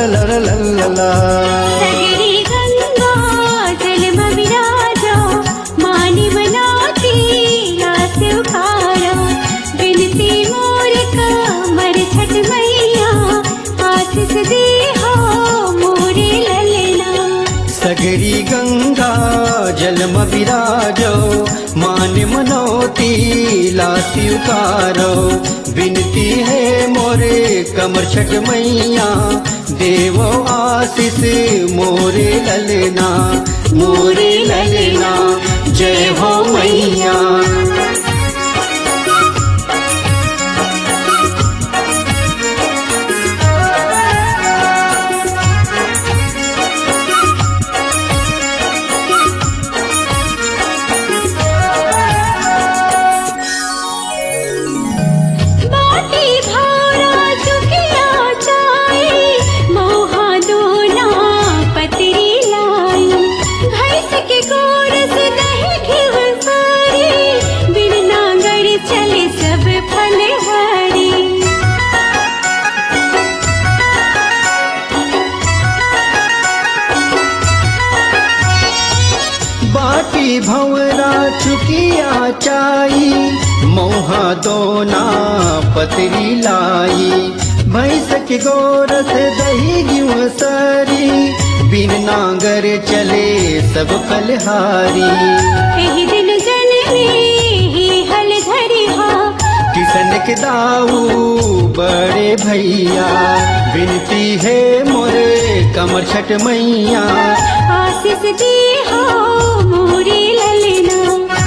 ललललललला। सगरी गंगा जल विराजो मानी बनाती आस उखारो बिनती मोर कमर छठ मैया आशीष दे हो मोरे ललना सगरी गंगा जलम विराजो मान मनोती लाती उतारो विनती है मोरे कमर छठ मैया देवो आशीष मोरे ललना मोरे ललना जय हो मैया बाटी भारा चुकिया चाई मोहा दोना पतरी लाई भैंस के गोरस दही घिव सारी बिन नांगर चले सब फल हरी बाटी भंवरा चुकिया चाई मोहा दोना पतरी लाई भैंस के गोरस दही गिव सरी बिन नांगर चले सब फलहारी एही दिन जननी ही हल धरी हा किसन के दाऊ बड़े भैया विनती है मोरे कमर छठ मैया आशीष दी हो मोरी ललना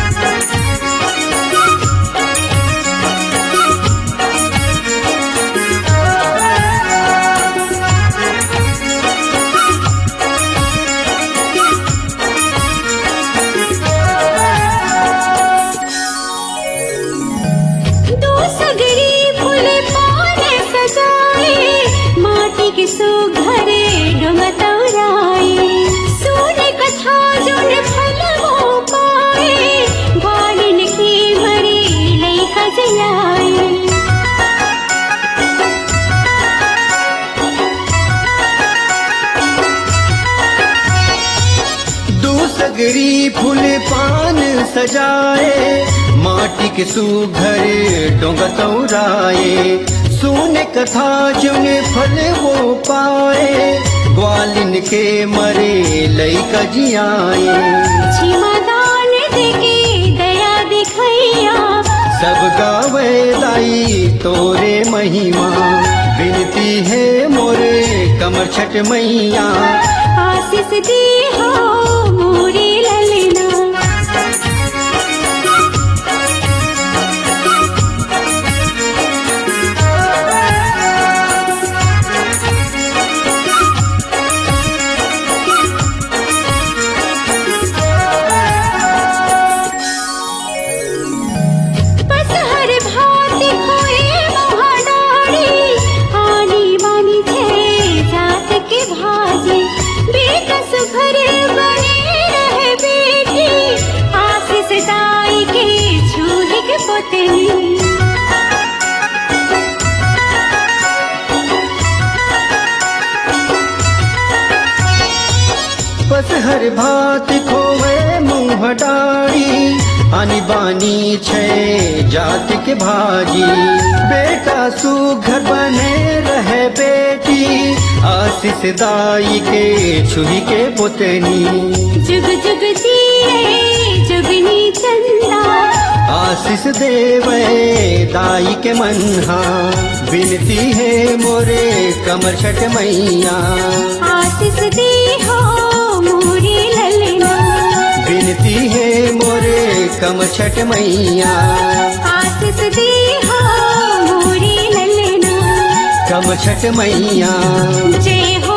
दो सगरी फूल पान सजाए माटी के सो घरे डुमतौराए सोन कथा जुन फल हो पाए ग्वालिन की मरी लई खजलाए दूसगरी फूल पान सजाए माटी के सुघर डोंगतौराए सुन कथा जुन फल वो पाए ग्वालिन के मरे लई कजियाए छिमा दान देके दया दिखैया सब गावे दाई तोरे महिमा विनती है मोरे कमर छठ मैया आशीष दी हो मोरी ललना बस हर भात खोए महाडारी आनी बानी थे जात के भाजी बेटा सुभर बने रहे बेटी आशीष दाई के छूहे के पोतनी बस हर भात खोवे मुँह डारी आनी बानी छे जात के भाजी बेटा सुघर बने रहे बेटी आशीष दाई के छुही के पोतनी जुग जुग जिए जुगनी चंदा आशीष देवे दाई के मनहा विनती है मोरे कमर छठ मैया आशीष दी हो मोरी ललना विनती है मोरे कमर छठ मैया आशीष दी हो मोरी ललना कम छठ मैया जय हो